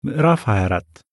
ምዕራፍ 24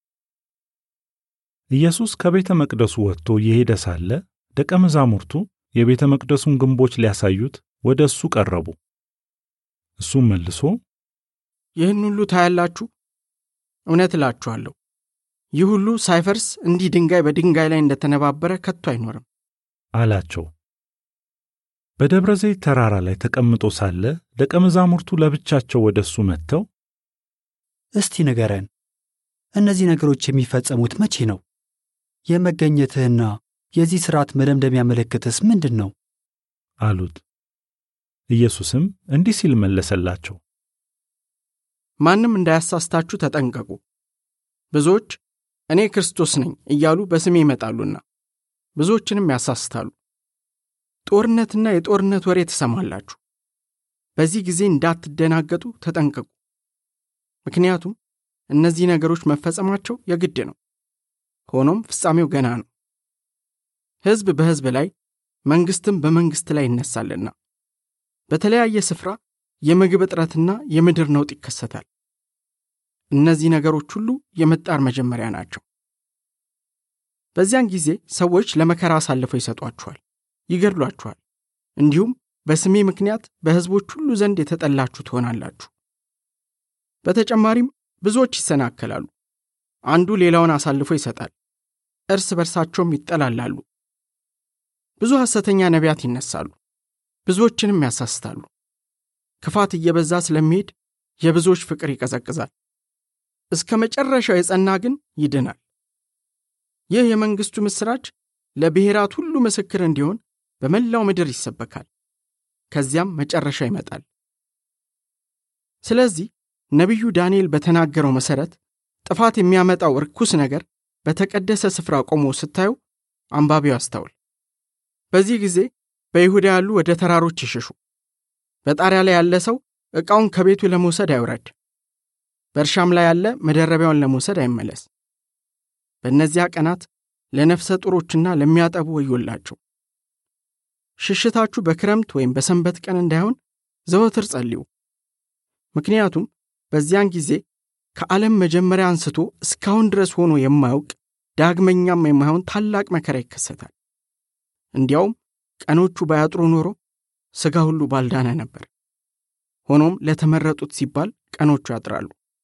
ኢየሱስ ከቤተ መቅደሱ ወጥቶ እየሄደ ሳለ ደቀ መዛሙርቱ የቤተ መቅደሱን ግንቦች ሊያሳዩት ወደ እሱ ቀረቡ። እሱም መልሶ ይህን ሁሉ ታያላችሁ? እውነት እላችኋለሁ ይህ ሁሉ ሳይፈርስ እንዲህ ድንጋይ በድንጋይ ላይ እንደተነባበረ ከቶ አይኖርም። አላቸው። በደብረ ዘይት ተራራ ላይ ተቀምጦ ሳለ ደቀ መዛሙርቱ ለብቻቸው ወደ እሱ መጥተው እስቲ ንገረን፣ እነዚህ ነገሮች የሚፈጸሙት መቼ ነው? የመገኘትህና የዚህ ሥርዓት መደምደሚያ ምልክትስ ምንድን ነው? አሉት። ኢየሱስም እንዲህ ሲል መለሰላቸው። ማንም እንዳያሳስታችሁ ተጠንቀቁ። ብዙዎች እኔ ክርስቶስ ነኝ እያሉ በስሜ ይመጣሉና ብዙዎችንም ያሳስታሉ። ጦርነትና የጦርነት ወሬ ትሰማላችሁ። በዚህ ጊዜ እንዳትደናገጡ ተጠንቀቁ። ምክንያቱም እነዚህ ነገሮች መፈጸማቸው የግድ ነው። ሆኖም ፍጻሜው ገና ነው። ሕዝብ በሕዝብ ላይ መንግሥትም በመንግሥት ላይ ይነሳልና በተለያየ ስፍራ የምግብ እጥረትና የምድር ነውጥ ይከሰታል። እነዚህ ነገሮች ሁሉ የመጣር መጀመሪያ ናቸው። በዚያን ጊዜ ሰዎች ለመከራ አሳልፈው ይሰጧችኋል፣ ይገድሏችኋል። እንዲሁም በስሜ ምክንያት በሕዝቦች ሁሉ ዘንድ የተጠላችሁ ትሆናላችሁ። በተጨማሪም ብዙዎች ይሰናከላሉ። አንዱ ሌላውን አሳልፎ ይሰጣል፣ እርስ በርሳቸውም ይጠላላሉ። ብዙ ሐሰተኛ ነቢያት ይነሳሉ፣ ብዙዎችንም ያሳስታሉ። ክፋት እየበዛ ስለሚሄድ የብዙዎች ፍቅር ይቀዘቅዛል። እስከ መጨረሻው የጸና ግን ይድናል። ይህ የመንግሥቱ ምሥራች ለብሔራት ሁሉ ምስክር እንዲሆን በመላው ምድር ይሰበካል። ከዚያም መጨረሻ ይመጣል። ስለዚህ ነቢዩ ዳንኤል በተናገረው መሠረት ጥፋት የሚያመጣው ርኩስ ነገር በተቀደሰ ስፍራ ቆሞ ስታዩ አንባቢው አስተውል። በዚህ ጊዜ በይሁዳ ያሉ ወደ ተራሮች ይሽሹ። በጣሪያ ላይ ያለ ሰው ዕቃውን ከቤቱ ለመውሰድ አይውረድ። በእርሻም ላይ ያለ መደረቢያውን ለመውሰድ አይመለስ። በእነዚያ ቀናት ለነፍሰ ጡሮችና ለሚያጠቡ ወዮላቸው። ሽሽታችሁ በክረምት ወይም በሰንበት ቀን እንዳይሆን ዘወትር ጸልዩ። ምክንያቱም በዚያን ጊዜ ከዓለም መጀመሪያ አንስቶ እስካሁን ድረስ ሆኖ የማያውቅ ዳግመኛም የማይሆን ታላቅ መከራ ይከሰታል። እንዲያውም ቀኖቹ ባያጥሩ ኖሮ ሥጋ ሁሉ ባልዳነ ነበር። ሆኖም ለተመረጡት ሲባል ቀኖቹ ያጥራሉ።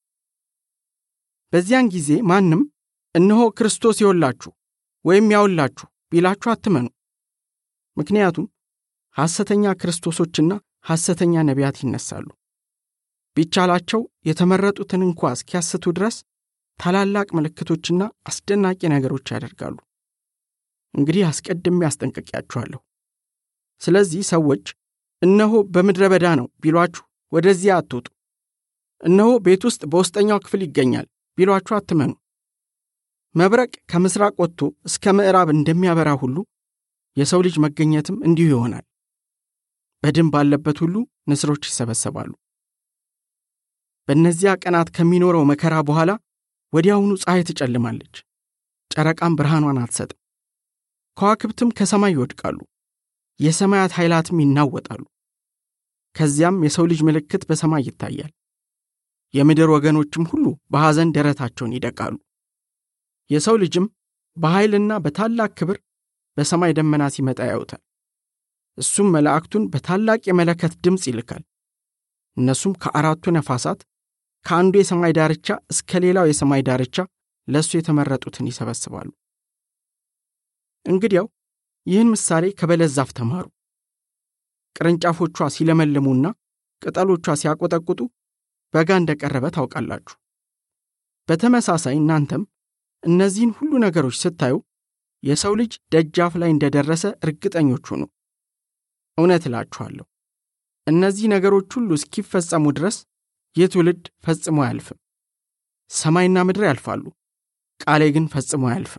በዚያን ጊዜ ማንም እነሆ ክርስቶስ ይወላችሁ ወይም ያውላችሁ ቢላችሁ አትመኑ። ምክንያቱም ሐሰተኛ ክርስቶሶችና ሐሰተኛ ነቢያት ይነሳሉ። ቢቻላቸው የተመረጡትን እንኳ እስኪያስቱ ድረስ ታላላቅ ምልክቶችና አስደናቂ ነገሮች ያደርጋሉ። እንግዲህ አስቀድሜ አስጠንቅቄያችኋለሁ። ስለዚህ ሰዎች እነሆ በምድረ በዳ ነው ቢሏችሁ ወደዚያ አትውጡ። እነሆ ቤት ውስጥ በውስጠኛው ክፍል ይገኛል ቢሏችሁ አትመኑ። መብረቅ ከምሥራቅ ወጥቶ እስከ ምዕራብ እንደሚያበራ ሁሉ የሰው ልጅ መገኘትም እንዲሁ ይሆናል። በድን ባለበት ሁሉ ንስሮች ይሰበሰባሉ። በእነዚያ ቀናት ከሚኖረው መከራ በኋላ ወዲያውኑ ፀሐይ ትጨልማለች፣ ጨረቃም ብርሃኗን አትሰጥም፣ ከዋክብትም ከሰማይ ይወድቃሉ፣ የሰማያት ኃይላትም ይናወጣሉ። ከዚያም የሰው ልጅ ምልክት በሰማይ ይታያል። የምድር ወገኖችም ሁሉ በሐዘን ደረታቸውን ይደቃሉ። የሰው ልጅም በኃይልና በታላቅ ክብር በሰማይ ደመና ሲመጣ ያዩታል። እሱም መላእክቱን በታላቅ የመለከት ድምፅ ይልካል። እነሱም ከአራቱ ነፋሳት ከአንዱ የሰማይ ዳርቻ እስከ ሌላው የሰማይ ዳርቻ ለእሱ የተመረጡትን ይሰበስባሉ። እንግዲያው ይህን ምሳሌ ከበለስ ዛፍ ተማሩ። ቅርንጫፎቿ ሲለመልሙና ቅጠሎቿ ሲያቆጠቁጡ በጋ እንደቀረበ ታውቃላችሁ። በተመሳሳይ እናንተም እነዚህን ሁሉ ነገሮች ስታዩ የሰው ልጅ ደጃፍ ላይ እንደደረሰ እርግጠኞች ሁኑ። እውነት እላችኋለሁ እነዚህ ነገሮች ሁሉ እስኪፈጸሙ ድረስ ይህ ትውልድ ፈጽሞ አያልፍም። ሰማይና ምድር ያልፋሉ፣ ቃሌ ግን ፈጽሞ አያልፍም።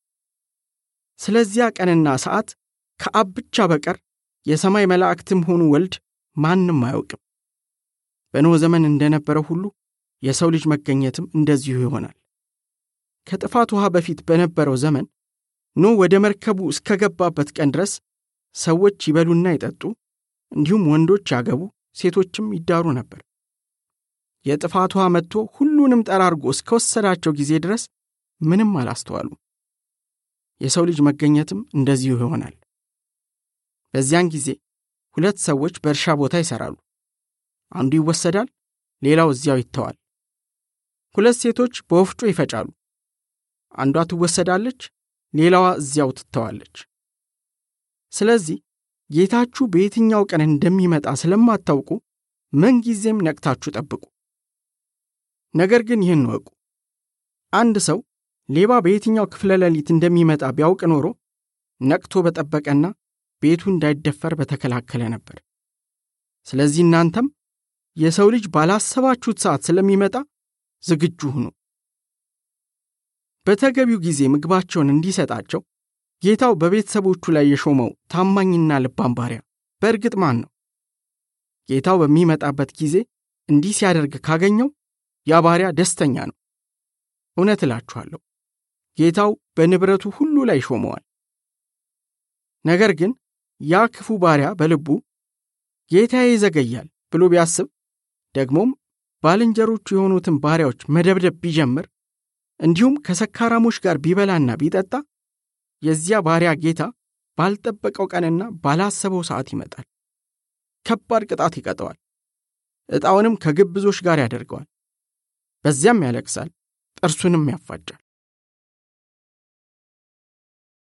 ስለዚያ ቀንና ሰዓት ከአብ ብቻ በቀር የሰማይ መላእክትም ሆኑ ወልድ ማንም አያውቅም። በኖኅ ዘመን እንደነበረው ሁሉ የሰው ልጅ መገኘትም እንደዚሁ ይሆናል። ከጥፋት ውሃ በፊት በነበረው ዘመን ኖኅ ወደ መርከቡ እስከገባበት ቀን ድረስ ሰዎች ይበሉና ይጠጡ እንዲሁም ወንዶች ያገቡ ሴቶችም ይዳሩ ነበር። የጥፋት ውሃ መጥቶ ሁሉንም ጠራርጎ እስከወሰዳቸው ጊዜ ድረስ ምንም አላስተዋሉ። የሰው ልጅ መገኘትም እንደዚሁ ይሆናል። በዚያን ጊዜ ሁለት ሰዎች በእርሻ ቦታ ይሠራሉ። አንዱ ይወሰዳል፣ ሌላው እዚያው ይተዋል። ሁለት ሴቶች በወፍጮ ይፈጫሉ። አንዷ ትወሰዳለች፣ ሌላዋ እዚያው ትተዋለች። ስለዚህ ጌታችሁ በየትኛው ቀን እንደሚመጣ ስለማታውቁ ምንጊዜም ነቅታችሁ ጠብቁ። ነገር ግን ይህን እወቁ፣ አንድ ሰው ሌባ በየትኛው ክፍለ ሌሊት እንደሚመጣ ቢያውቅ ኖሮ ነቅቶ በጠበቀና ቤቱ እንዳይደፈር በተከላከለ ነበር። ስለዚህ እናንተም የሰው ልጅ ባላሰባችሁት ሰዓት ስለሚመጣ ዝግጁ ሁኑ። በተገቢው ጊዜ ምግባቸውን እንዲሰጣቸው ጌታው በቤተሰቦቹ ላይ የሾመው ታማኝና ልባም ባሪያ በእርግጥ ማን ነው? ጌታው በሚመጣበት ጊዜ እንዲህ ሲያደርግ ካገኘው ያ ባሪያ ደስተኛ ነው። እውነት እላችኋለሁ ጌታው በንብረቱ ሁሉ ላይ ሾመዋል። ነገር ግን ያ ክፉ ባሪያ በልቡ ጌታዬ ይዘገያል ብሎ ቢያስብ ደግሞም ባልንጀሮቹ የሆኑትን ባሪያዎች መደብደብ ቢጀምር እንዲሁም ከሰካራሞች ጋር ቢበላና ቢጠጣ የዚያ ባሪያ ጌታ ባልጠበቀው ቀንና ባላሰበው ሰዓት ይመጣል። ከባድ ቅጣት ይቀጠዋል። ዕጣውንም ከግብዞች ጋር ያደርገዋል። በዚያም ያለቅሳል፣ ጥርሱንም ያፋጫል።